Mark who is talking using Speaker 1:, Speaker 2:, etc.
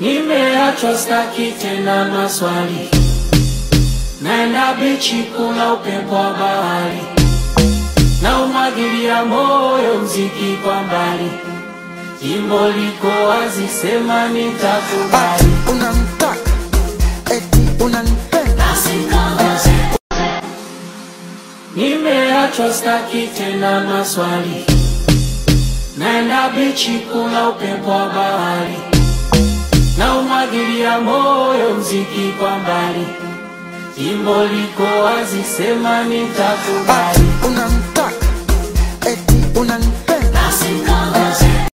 Speaker 1: Nimeachwa staki tena maswali, naenda bichi kuna upepo wa bahari, na umwagilia moyo mziki kwa mbali, jimbo liko wazi, sema nitakubali.
Speaker 2: unamtaka eti unanipenda
Speaker 1: Nimeachwa staki tena maswali, naenda bichi kuna upepo wa bahari, na umwagilia moyo mziki kwa mbali, jimbo liko wazi, sema nitakubali.
Speaker 2: unamtaka